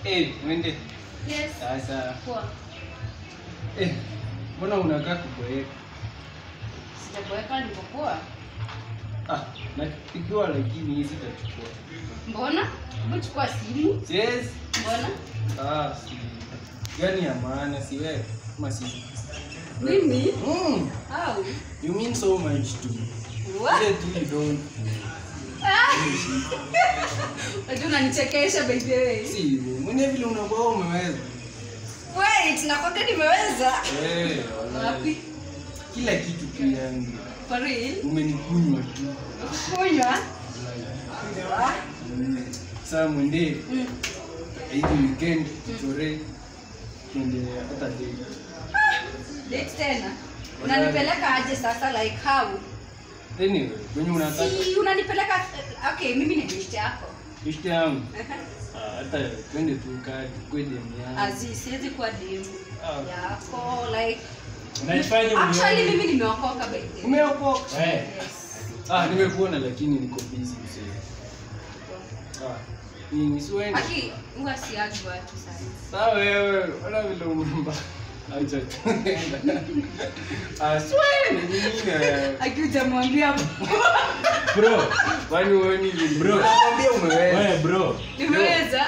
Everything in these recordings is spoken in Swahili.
Eh, mwende. Yes. Sasa. Poa. Eh, mbona unakaa kuboeka? Sijaboeka niko poa. Ah, napigiwa lakini hii sitachukua. Mbona? Hebu chukua simu. Yes. Mbona? Ah, si. Gani ya maana si wewe? Kama si. Mimi? Mm, Au? you mean so much to me. What? Ile tu you don't. Ah! Unajua unanichekesha by the way. Si hivyo. Mwenye vile unakuwa umeweza. Wait, nakwambia nimeweza. Eh, wallahi. Wapi? Kila kitu tu yangu. For real? Umenikunywa tu. Kunywa? Ah. Mm. Sasa mwende Mm. hii weekend tuchore twende hata date. Date tena. Unanipeleka aje sasa like how? Anyway, kwenye unataka Si unanipeleka okay, mimi ni date yako. ishte yangu ah, hata twende tu kaa tukue demu yangu. Azi, siwezi kuwa demu Ah. yako like Unaifanya actually unione. mimi nimeokoka by the way. Umeokoka? Eh. Yes. Ah, nimekuona lakini niko busy mzee. Ah, nini siwendi? Aki, huwa siagi watu sana. Sawa wewe, wala vile umemba. Acha tu. Ah, siwendi nini wewe? Aki hujamwambia Bro, Kwani wewe ni Bro. Nakwambia umeweza. wewe bro. nimeweza.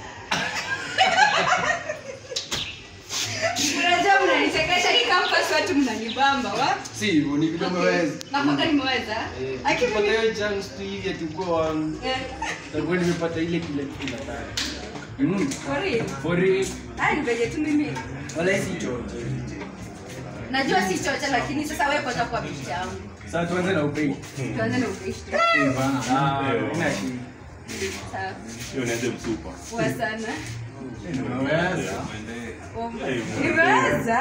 Unajua mnanichekesha hii campus watu mnanibamba wa? Si hivyo ni vile umeweza. Nakwambia nimeweza. Eh, Aki ukipata mimi hiyo chance tu hivi atakuwa wangu. Eh, Takuwa nimepata ile kile kitu nataka. Mm. for real. For real. Haya ni venye tu mimi Wala si chocho. najua si chocha lakini sasa wewe kwanza kwa picha yangu. Sasa tuanze na upei. Tuanze na ukaishi. Ah, ina shida. Sawa. Hiyo niende msupa. Poa sana. Umeweza. Nimeweza.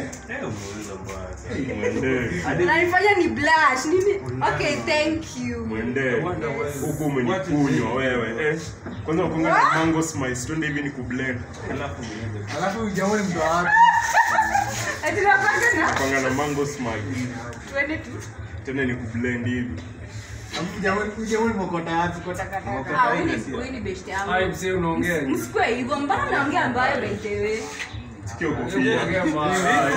Mwende. Unanifanya ni blush. Nini? Okay, thank you. Mwende. Huku umenikunywa wewe. Eh. Kwanza ukonga na mango spice. Twende hivi ni kublend. Alafu ujaone mtu wapi? Ati napanga na Ukonga na mango spice. twende tu. Tena ni kublend hivi. Alafu ujaone ujaone mokota wapi? Kota kata. Ah, huyu ni- huyu ni best yangu. Hai mzee unaongea. nini? Msikue hivyo, mbona naongea ambayo by the way? Sikia kofia. Unaongea mbaya.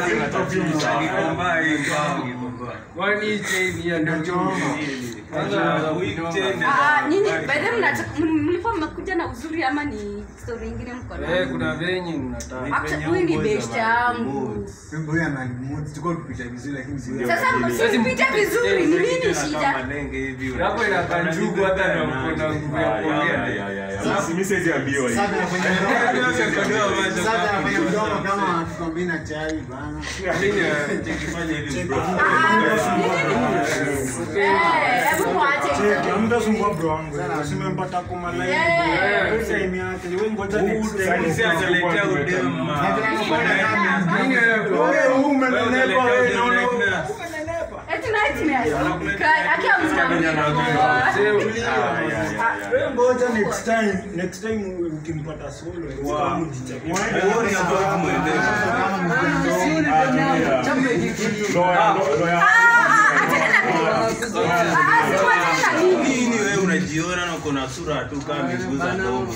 Kwani hii chain hii ndio Kwanza Ah, nyinyi by the way mnataka- m- mlikuwa mmekuja na uzuri ama ni story nyingine mko Eh, nayo? kuna venye unataka. Actually, huyu ni best yangu. Huyu ana limoti. Tulikuwa tupita vizuri lakini si wewe. Sasa msipite vizuri, ni nini shida? Hapo inakaa njugu hata na uko na nguvu ya Ah, ya, ya, kuongea. ya, ya, ya. Sasa mimi siwezi ambiwa hivi. Sasa anafanya mdomo. Sasa anafanya mdomo kama tukwambie na chai bana. Mimi eh, Eh, hebu muache hizo. amtasumbua bro wangu simempata kuma Yeah. time yake wewe ngoja next Sasa time sisi ataletea udemu. mimi eh, wewe umenenepa wewe naona Eti nightmare. Kai, akiwa msimamizi. mzee Ah, ulia. ya, ya, ya. wewe ngoja next time next time ukimpata solo wow. Nini wewe unajiona na uko na sura tu kama miguu za ndogo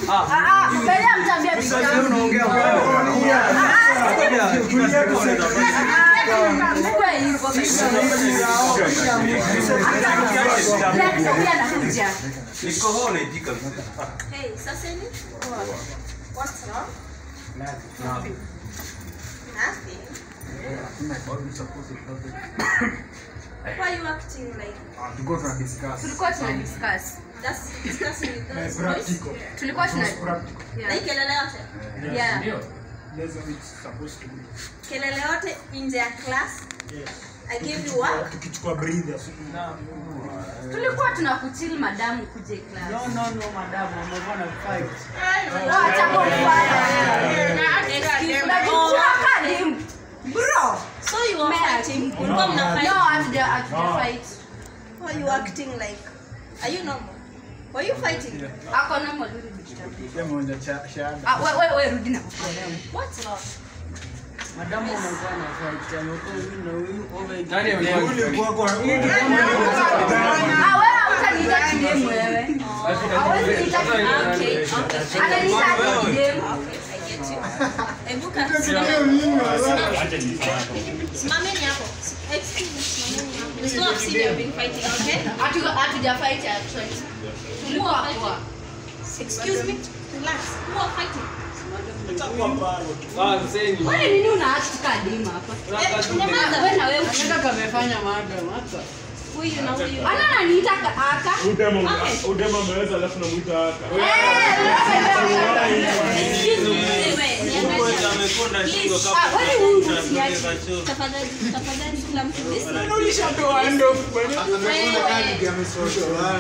niko hone jika Hey, sasa ni? What's wrong? Nothing. Why are you acting like Tulikuwa tuna discuss. tulikuwa tuna discuss that's discussing with Eh, those boys? Practical. tulikuwa tuna Practical. Na hii yeah. kelele yote? Yeah. That's how it's supposed to be. Kelele yote nje ya class? Yes. I gave you what? tukichukua breathers tulikuwa tuna kuchill madamu kuje class no no madam amekuwa na fight Wacha kufanya. Excuse me. Unajua kadi, bro. So you were Mad. fighting? Ulikuwa mna No, fight? hatuja hatuja fight. Why are you acting like? Are you normal? Were you fighting? Ako na mwalimu digital. Sema unaja cha- shahada. Ah, we we we rudi na kukuelewa. What's wrong? madamu amekuwa na fight amekuwa huyu na huyu over Nani amekuwa Yule fight? kwa kwa Ah, wewe hautaniita kidemu wewe. Hawezi niita Ah, kidemu. Okay, okay. Ananiita aje dem. Okay, I get you. Hebu kaa. Acha nifahamu. Simameni hapo. Excuse me, simameni hapo. It's not obscene you've been fighting, okay? Hatu- hatujafight actually. Tulikuwa poa. Excuse me. Relax. Who are fighting? Ah, sasa Wewe nini una act ka dem hapa? Eh, nyamaza. Wewe na wewe. Anataka kamefanya madam hata. Huyu na huyu. Ana ananiita ka- aka. Udema Okay. udema ameweza alafu namuita haka. Excuse me. Wewe, niangalie. amekonda shingo Please, Ah, wewe huyu usiache. kama Tafadhali, tafadhali kila mtu listen. Amekula kadi amesoroshwa.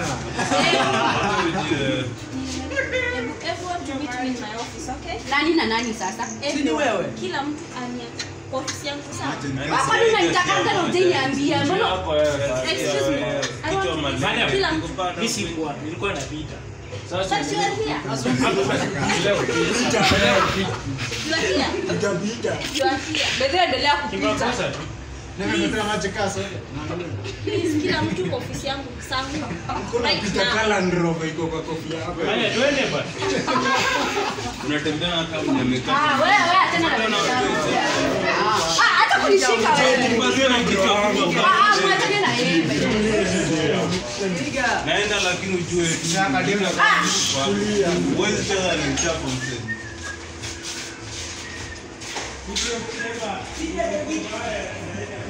Hebu everyone to meet me in my office, okay? Nani na nani sasa? Si ni wewe? Kila mtu ania kwa ofisi yangu sawa. Hapa ndio unanitakanga na utaniambia. Mbona hapo wewe sasa. Excuse me. I want to meet Madam, kila mtu. Mimi sikuwa, nilikuwa napita. Sasa But you are here. leo leo You are here. You are here. Bedhe endelea kupita. Kimakosa tu. Nimepata maji kaa soda. Please, kila mtu kwa ofisi yangu sawa. Right Peter now. Cullen Rover iko kwa kofia yako. Haya, twende bwana. unatembea kama umekaa Ah, wewe wewe tena na Ah, hata kunishika wewe. Basi na kichwa kubwa Ah, ah, mwachane na yeye. Piga. naenda lakini ujue Shaka demu. huwezi cheza ni mchapo mzee Kuja kusema, sija kupita.